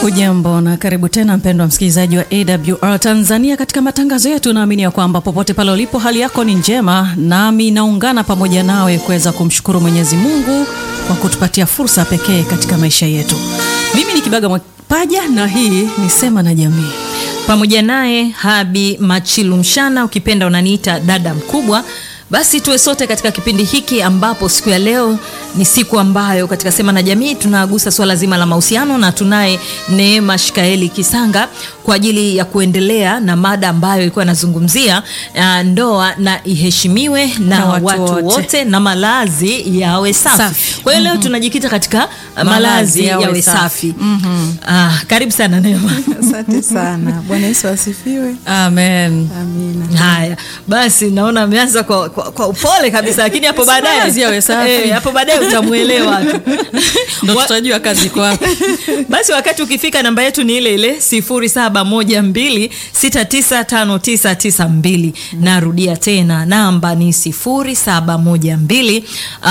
Hujambo na karibu tena mpendwa msikilizaji wa AWR Tanzania katika matangazo yetu. Naamini ya kwamba popote pale ulipo hali yako ni njema, nami naungana pamoja nawe kuweza kumshukuru Mwenyezi Mungu kwa kutupatia fursa pekee katika maisha yetu. Mimi ni Kibaga Mwapaja na hii ni Sema na Jamii pamoja naye Habi Machilu Mshana, ukipenda unaniita dada mkubwa. Basi tuwe sote katika kipindi hiki ambapo siku ya leo ni siku ambayo katika Sema na Jamii tunagusa swala zima la mahusiano, na tunaye Neema Shikaeli Kisanga kwa ajili ya kuendelea na mada ambayo ilikuwa inazungumzia uh, ndoa na iheshimiwe na, Na watu watu, wote. wote. na malazi yawe safi. Safi. Kwa hiyo leo tunajikita katika uh, malazi yawe, safi. Ah, karibu sana Neema. Asante sana. Bwana Yesu asifiwe. Amen. Amina. Haya basi, naona ameanza kwa, kwa, kwa upole kabisa, lakini hapo baadaye Malazi yawe safi. Eh, hapo baadaye utamwelewa tu. Ndo Wa- tutajua kazi iko wapi. Basi wakati ukifika, namba yetu ni ile ile 0712695992. Narudia tena namba ni 0712 uh,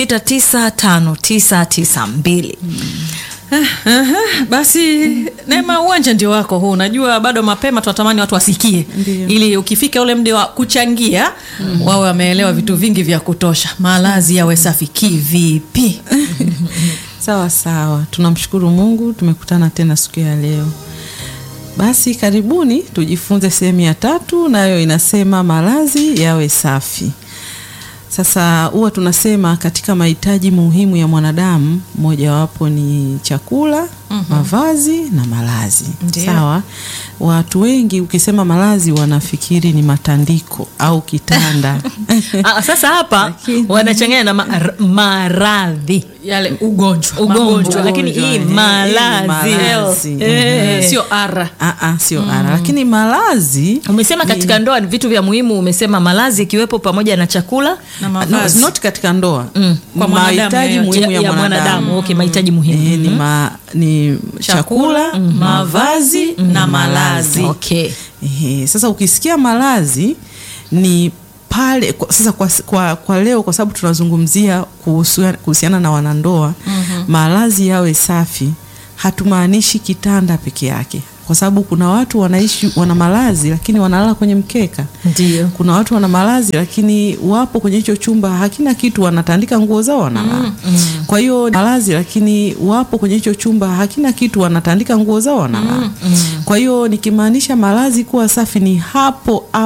695992. Aha, basi Neema, uwanja ndio wako huu. Najua bado mapema, tunatamani watu wasikie, Ndio. ili ukifika ule mde wa kuchangia wawe wameelewa vitu vingi vya kutosha. Malazi yawe safi kivipi? Sawa sawa, tunamshukuru Mungu tumekutana tena siku ya leo. Basi karibuni tujifunze sehemu ya tatu, nayo inasema malazi yawe safi. Sasa huwa tunasema katika mahitaji muhimu ya mwanadamu mojawapo ni chakula, mavazi na malazi. Ndio. Sawa. Watu wengi ukisema malazi wanafikiri ni matandiko au kitanda. Ah, sasa hapa Lakini- wanachanganya na ma- maradhi Yale ugonjwa, ugonjwa, magonjwa. lakini hii Ugonjwa, eh, malazi malazi. Eh. Eh, sio ara. Ah, ah, sio ara, lakini malazi Umesema katika ndoa ni vitu vya muhimu, umesema malazi ikiwepo pamoja na chakula na no, mavazi. not katika ndoa Kwa mwanadamu mahitaji yeyote. muhimu ya, ya mwanadamu. Okay, mahitaji muhimu. Eh, ni, ma, ni chakula, mavazi na malazi. Okay. Ehe, sasa ukisikia malazi ni pale kwa, sasa kwa, kwa, kwa leo kwa sababu tunazungumzia kuhusu- kuhusiana na wanandoa malazi yawe safi, hatumaanishi kitanda peke yake, kwa sababu kuna watu wanaishi wana malazi lakini wanalala kwenye mkeka. Ndio. Kuna watu wana malazi lakini wapo kwenye hicho chumba hakina kitu, wanatandika nguo zao wanalala. Kwa hiyo malazi lakini wapo kwenye hicho chumba hakina kitu, wanatandika nguo zao wanalala. Kwa hiyo nikimaanisha malazi kuwa safi ni hapo